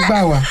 gbà wá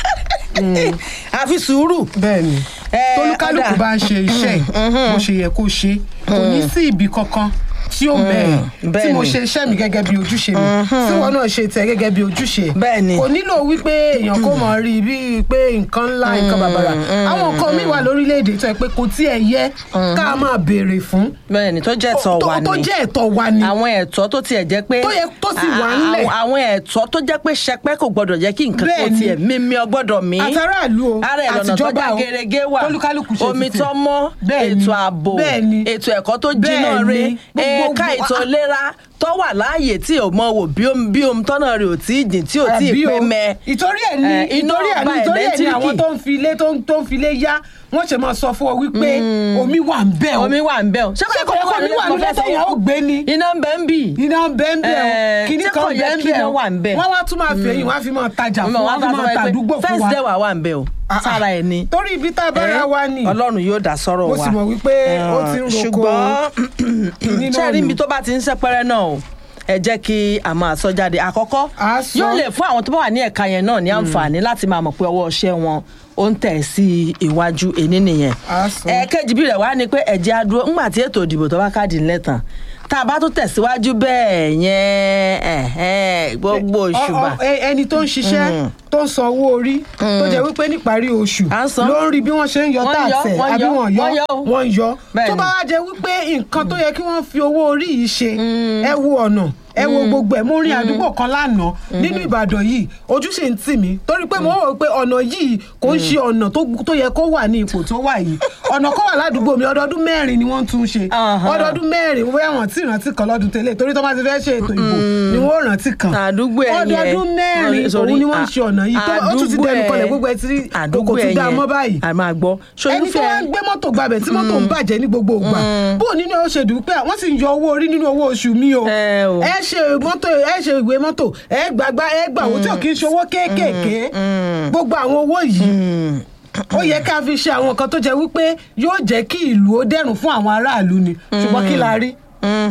àfi sùúrù. bẹ́ẹ̀ ni Eh, tolúkálùkù ọ̀dà. bá ń ṣe iṣẹ́ ẹ̀ bó ṣe yẹ kó ṣe kò ní sí ibì kankan tí ó mẹ́ẹ̀ tí bẹ́ẹ̀ mo ni. ṣe iṣẹ́ mi gẹ́gẹ́ bí ojúṣe mi tí wọn náà ṣe tẹ̀ gẹ́gẹ́ bí ojúṣe ẹ̀. Bẹ́ẹ̀ ni. kò nílò wípé èèyàn kò mọ̀ rí i bíi pé nǹkan ńlá nǹkan bàbàrà àwọn nǹkan mi wà lórílẹ̀‐èdè tó yẹ pé kò tí ẹ̀ yẹ ká máa béèrè fún bẹ́ẹ̀ ni tó jẹ́ ẹ̀tọ́ tó wa tó ni jẹ́ ẹ̀tọ́ wa ni àwọn ẹ̀tọ́ tó tiẹ̀ jẹ́ pé Tó yẹ- tó sì wà a- ńlẹ̀. àwọn- àwọn ẹ̀tọ́ tó jẹ́ pé ṣẹpẹ́ kò gbọ́dọ̀ jẹ́ kí nǹkan Bẹ́ẹ̀ kó ni. tiẹ̀ mímí ọgbọ́dọ̀ mí. àtàràlù o ara ẹ̀ lọ́nà tó àtijọba já o gerege wà tolúkálùkù ṣe omi títì. tó mọ́ Bẹ́ẹ̀ ni. ètò ààbò Bẹ́ẹ̀ ni. ètò ẹ̀kọ́ tó jiná Bẹ́ẹ̀ re ni. Gbogbo- ẹ̀ka ètò ìlera tó wà láàyè tí ò mọ wò bí omi bí omi tọ́nà rẹ̀ ò tí ì jìn tí ò tí ì Àbí pé o. mẹ́. ìtorí ẹ̀ ní Eh, iná ìtorí ẹ̀ ní ọba ìtorí ẹ̀ ní ẹ̀lẹ́tíríkì. àwọn tó ń fi ilé tó ń tó ń fi ilé yá wọ́n ṣe máa sọ fún ọ wípé omi wà ń bẹ̀ o omi wà ń bẹ̀ o. ṣé kò yẹ kó omi wà nílẹ̀ tẹ̀yìn ó gbé ni iná ń bẹ ń bì. iná ń bẹ́ ń bẹ̀ o Eh, kíní ṣé kan kò yẹ bẹ́ ń kí bẹ̀ iná o wà ń bẹ̀? wọ́n wá tún máa fi ẹ̀yìn wọ́n á fi máa tajà fún wọn á fi máa tàdúgbò fún first day wa wà wà ń bẹ̀ o Ah, ah. sára ẹ̀ ni. torí ibi tá a bá ra wa ni ọlọ́run yóò dá sọ́rọ̀ wa. mo sì mọ̀ wípé ó ti ń roko ṣùgbọ́n kíní náà sẹ́ẹ̀rí nù. ibi tó bá ti ń sẹ́pẹ́rẹ́ náà o ẹ jẹ́ kí a máa sọ jáde àkọ́kọ́ A sọ. yóò lè fún àwọn tó bá wà ní ẹ̀ka yẹn náà ní àǹfààní láti máa mọ̀ pé ọwọ́ iṣẹ́ wọn ó ń tẹ̀ sí iwájú èní nìyẹn. A sọ. ẹ̀ẹ́kejì bí rẹ̀ wá ni pé ẹ̀jẹ̀ á dúró ńgbà tí ètò ìdìbò tó bá káàdì ńlẹ̀ tán tá a bá tún tẹ̀síwájú bẹ́ẹ̀ yẹn ẹ̀hẹ́n, gbogbo Ọ- òṣùbà ọ- ẹ- ẹni tó ń ṣiṣẹ́ tó ń san owó orí tó jẹ́ wípé níparí oṣù À ń san. ló ń rí bí wọ́n ṣe ń yọ Wọ́n yọ, táàsẹ̀ wọ́n àbí yọ, wọ́n wọ́n yọ yọ o. wọ́n yọ Bẹ́ẹ̀ni. tó bá wá jẹ́ wípé nǹkan tó yẹ kí wọ́n fi owó orí yìí ṣe ẹ wo ọ̀nà ẹ wo gbogbo ẹ̀ mo rin àdúgbò kan lánàá nínú Ìbàdàn yìí ojú ṣe ń tì mí torí pé mo rò pé ọ̀nà yìí kò ń ṣe ọ̀nà tó tó yẹ kó wà ní ipò tó wà yìí ọ̀nà kan wà ládùúgbò mi ọdọọdún mẹ́rin ni wọ́n tún ṣe Aha. ọdọọdún mẹ́rin bóyá wọ́n ti rántí kan lọ́dún tẹ́lẹ̀ torí tó bá ti fẹ́ ṣe ètò ìbò ni wọ́n rántí kan àdúgbò ẹ̀ yẹn ọdọọdún mẹ́rin Sorry, òun ni wọ́n ń à- ṣe ọ̀nà yìí tó ó tún ti àdúgbò dẹnu ẹ̀- kọlẹ̀ gbogbo ẹ̀ tí àdúgbò kò tún ẹ̀ dá a yẹn, mọ́ báyìí a máa gbọ́ ẹni tó wá ń gbé mọ́tò gbabẹ̀ tí mọ́tò ń bàjẹ́ ní gbogbo ìgbà bó o nínú ó ṣe dùn pé wọ́n sì ń yọ owó orí nínú owó oṣù mi o Ẹ o. ẹ ṣe mọ́tò ẹ ṣe ìwé mọ́tò ẹ gbàgbá ẹ gbà owó tí ò kí ń ṣe owó kéékèèké gbogbo àwọn owó yìí ó yẹ ká fi ṣe àwọn nǹkan tó jẹ́ wípé yóò jẹ́ kí ìlú ó dẹ̀rùn fún àwọn aráàlú ni ṣùgbọ́n kí la rí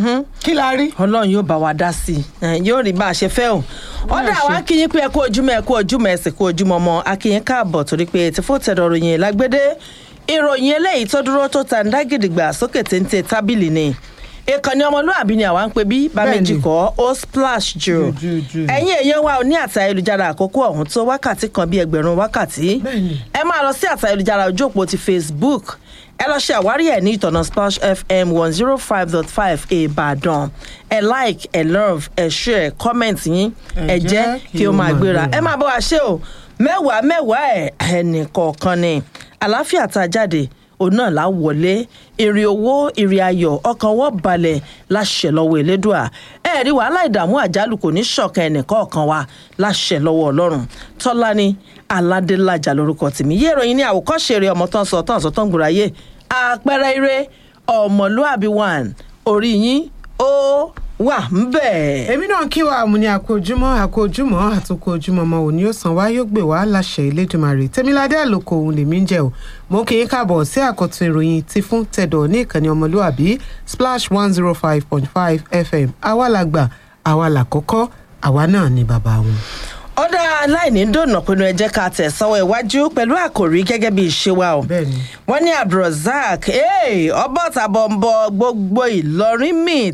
kí la rí. ọlọ́run yóò bá wa dá sí i ẹ̀, yóò rí bá a ṣe fẹ́ o ọ̀dà àwọn akínyìn pé ẹ kú ojúmọ́ ẹ kú ojúmọ́ ẹsẹ̀ kú ojúmọ́ ọmọ akínyìn káàbọ̀ torí pé ti fún tẹ̀dọ̀ ròyìn lágbédé ìròyìn eléyìí tó dúró tó ta ń dá gidigba sókè téńté tábìlì ni ìkànnì ọmọlúàbí ni àwa ń pè bí bá Bẹ́ẹ̀ni. méjì kọ́ ó splash jù Jù, jù, jù. ẹ̀yin èèyàn wa ò ní àtà ayélujára àkókò ọ̀hún tó wákàtí kan bí ẹgbẹ̀rún wákàtí Bẹ́ẹ̀ni. ẹ máa lọ sí àtà ayélujára ojú òpó ti facebook ẹ lọ ṣe àwárí ẹ ní ìtọ̀nà splash fm one zero five dot five ìbàdàn ẹ like ẹ love ẹ share comment yín ẹ jẹ́ kí ó máa gbéra ẹ máa bọ́ wa ṣe o mẹ́wàá mẹ́wàá ẹ̀ ẹnì kọ̀ọ̀kan ni àlàáfíà tá a jáde òun náà lá wọlé èrè owó èrè ayọ̀ ọkàn wọ́n balẹ̀ láṣẹ lọ́wọ́ elédùà ẹ rí wàhálà ìdààmú àjálù kò ní ṣọ̀kan ẹnìkọ̀ọ̀kan wa láṣẹ lọ́wọ́ ọlọ́run tọ́lání aládélájà lórúkọ tèmi yé ìròyìn ní àwòkọ́ṣe eré ọmọ tán sọ tán sọ tán gbòòráyè àpẹẹrẹ eré ọmọlúàbí one orí yín ó wà ń bẹ̀. èmi náà kí wa àmúni àkójúmọ́ àkójúmọ́ àtúkò ojúmọ́ ọmọ òní ó san wá yóò gbé wá láṣẹ Elédùmarè tèmiládé àlòkò òun lèmi ń jẹ o mo kì í káàbọ̀ sí àkọ́tún ìròyìn ti fún tẹ̀dọ̀ ní ìkànnì ọmọlúàbí splash one zero five point five fm àwa làgbà àwa làkọ́kọ́ àwa náà ni bàbá wọn. ọ̀dà aláìní dònà pinnu ẹ jẹ́ ká tẹ̀ sọ́wọ́ iwájú pẹ̀lú àkòrí gẹ́gẹ́ bí ìṣe wa o. Bẹ́ẹ̀ni. wọ́n ní abdulrasaq ọbọ̀ tàbọ̀ ń bọ gbogbo ìlọrin míì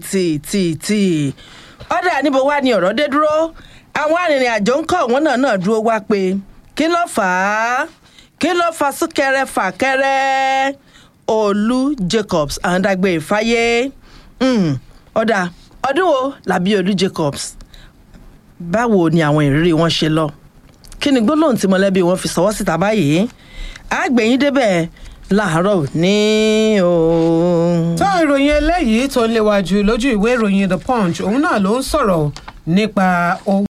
tìtìtì. ọ̀dà níbo wá ni ọ̀rọ̀ dé dúró àwọn arìnrìn-àjò ń kọ́ wọn náà náà dúró wá pé kí ló fà á kí ló fa súnkẹrẹ fàkẹrẹ olú jacobs àǹdàgbé ìfáyé Mm, ọ̀dà ọdún wo làbí olú jacobs báwo ni àwọn ìrírí wọn ṣe lọ kí ni gbólóhùn tí mọ̀lẹ́bí wọn fi sọwọ́ síta báyìí àgbẹ̀yìn débẹ̀ láàárọ̀ ní o. tó ìròyìn eléyìí tó ń léwájú lójú ìwé ìròyìn the punch òun náà ló ń sọ̀rọ̀ nípa owó